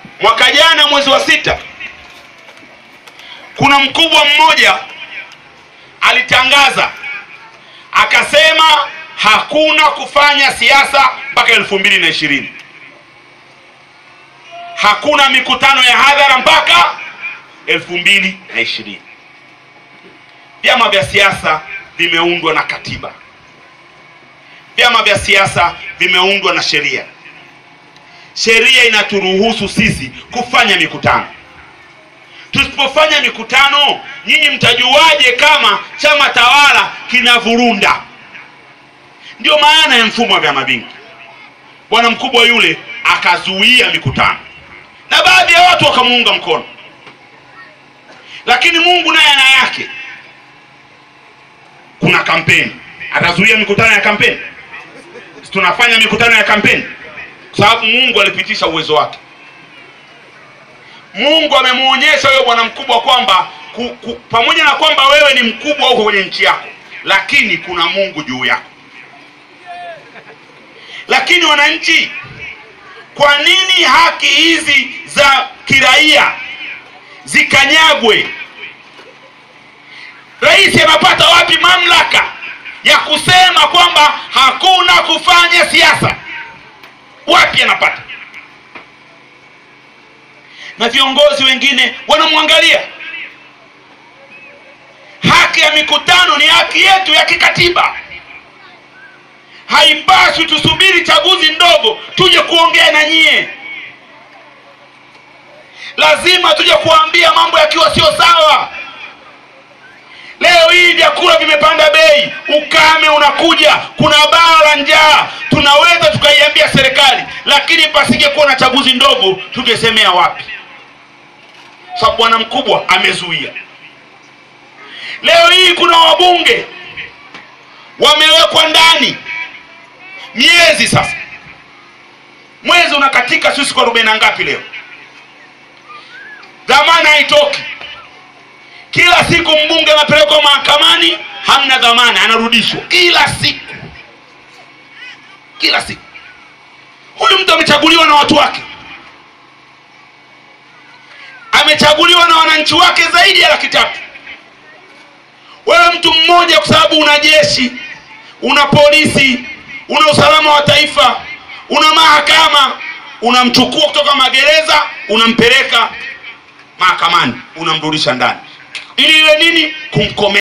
mwaka jana mwezi wa sita, kuna mkubwa mmoja alitangaza akasema hakuna kufanya siasa mpaka elfu mbili na ishirini hakuna mikutano ya hadhara mpaka elfu mbili na ishirini Vyama vya siasa vimeundwa na katiba, vyama vya siasa vimeundwa na sheria. Sheria inaturuhusu sisi kufanya mikutano. Tusipofanya mikutano, nyinyi mtajuaje kama chama tawala kinavurunda? Ndio maana ya mfumo wa vyama vingi. Bwana mkubwa yule akazuia mikutano na baadhi ya watu wakamuunga mkono, lakini Mungu naye ana yake. Kuna kampeni, atazuia mikutano ya kampeni? Tunafanya mikutano ya kampeni kwa sababu Mungu alipitisha uwezo wake. Mungu amemwonyesha huyo bwana mkubwa kwamba ku, ku, pamoja na kwamba wewe ni mkubwa huko kwenye nchi yako, lakini kuna Mungu juu yako. Lakini wananchi, kwa nini haki hizi za kiraia zikanyagwe? Rais anapata wapi mamlaka ya kusema kwamba hakuna kufanya siasa? Wapi anapata? Na viongozi wengine wanamwangalia. Haki ya mikutano ni haki yetu ya kikatiba. Haipaswi tusubiri chaguzi ndogo tuje kuongea na nyie. Lazima tuje kuambia mambo yakiwa sio sawa. Leo hii vyakula vimepanda bei, ukame unakuja, kuna baa la njaa. Tunaweza tukaiambia serikali, lakini pasije kuwa na chaguzi ndogo, tungesemea wapi? Sababu bwana mkubwa amezuia. Leo hii kuna wabunge wamewekwa ndani miezi sasa, mwezi unakatika, sisi kwa arobaini na ngapi leo, dhamana haitoki. Kila siku mbunge anapelekwa mahakamani, hamna dhamana, anarudishwa kila siku, kila siku. Huyu mtu amechaguliwa na watu wake, amechaguliwa na wananchi wake zaidi ya laki tatu. Wewe mtu mmoja, kwa sababu una jeshi, una polisi, una usalama wa taifa, una mahakama, unamchukua kutoka magereza, unampeleka mahakamani, unamrudisha ndani ili iwe nini? Kumkomea.